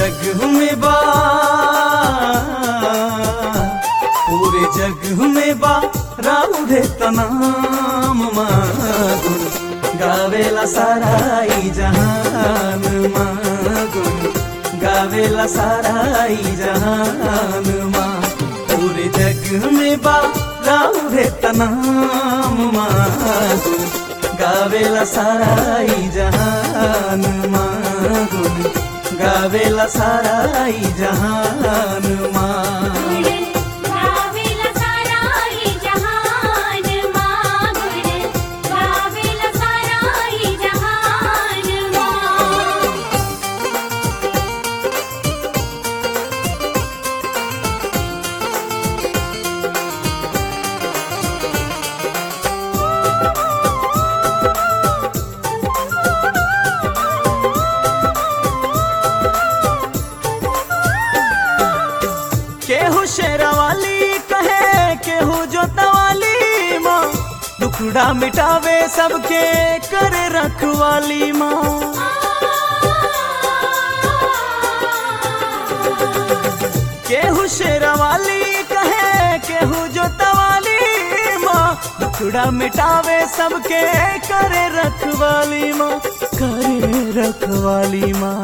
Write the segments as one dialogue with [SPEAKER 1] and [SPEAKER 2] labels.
[SPEAKER 1] जग में बा पूरे जग में बा राउरे तनाम मागुन गावेला साराई जहान मागुन गावेला साराई जहान माँ पूरे जग में बा राउरे तनाम मागुन गावेला साराई जहान मागुन गावेला साराई जहान माँ
[SPEAKER 2] गावेला साराई जहान मागुर गावेला साराई जहान मा
[SPEAKER 1] केहू शेरावाली कहे केहू जोतवाली माँ दुखड़ा मिटावे सबके करे रखवाली माँ केहू शेरावाली कहे केहू जोतवाली माँ दुखड़ा मिटावे सबके करे रखवाली माँ करे रखवाली माँ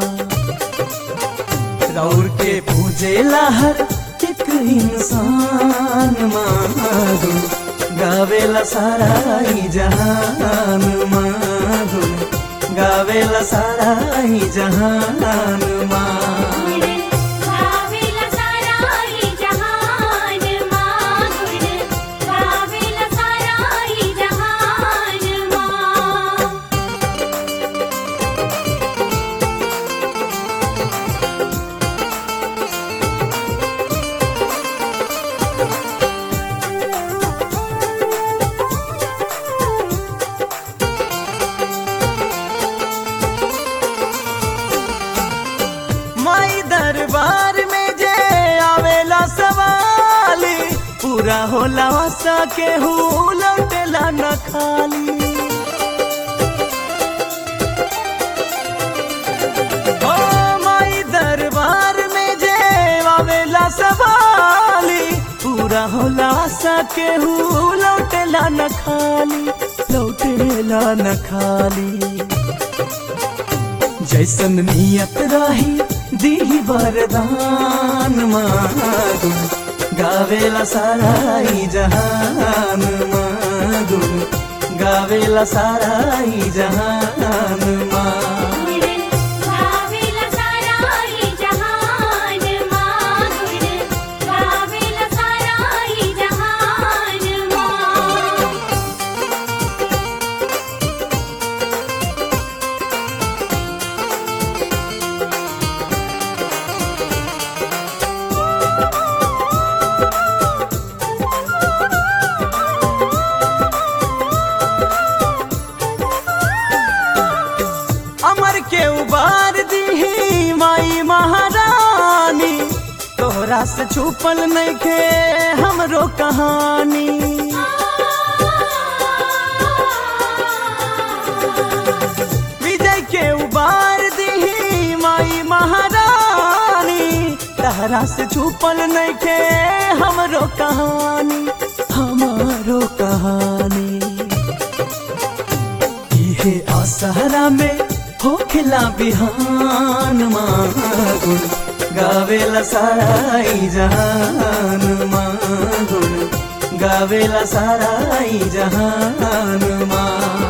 [SPEAKER 1] रौर के पूजे हर एक इंसान माधुन गावेला साराई जहान माधुन गावेला साराई जहान माँ
[SPEAKER 2] गावेला साराई जहान मागुर गावेला साराई जहान मा
[SPEAKER 1] माई दरबार में जे आवेला सवाली पूरा होला वसा के हूँ लौटेला न खाली ओ माई दरबार में जे आवेला सवाली पूरा होला वसा के हूँ लौटेला न खाली लौटेला न खाली जैसन नियत रही दी वरदान मागुन गावेला साराई जहान मागुन गावेला साराई जहान माँ
[SPEAKER 2] गावेला साराई जहान मागुर गावेला साराई जहान मा
[SPEAKER 1] अमर के उबार दी माई महारानी तोहरा से छुपल नहीं के हमरो कहानी विजय के उबार दी माई महारानी तहरा से छुपल नहीं के हमरो कहानी हमारो कहानी इहे असहरा में होखला बिहान मागुन गावेला साराई जहान मागुन गावेला साराई जहान माँ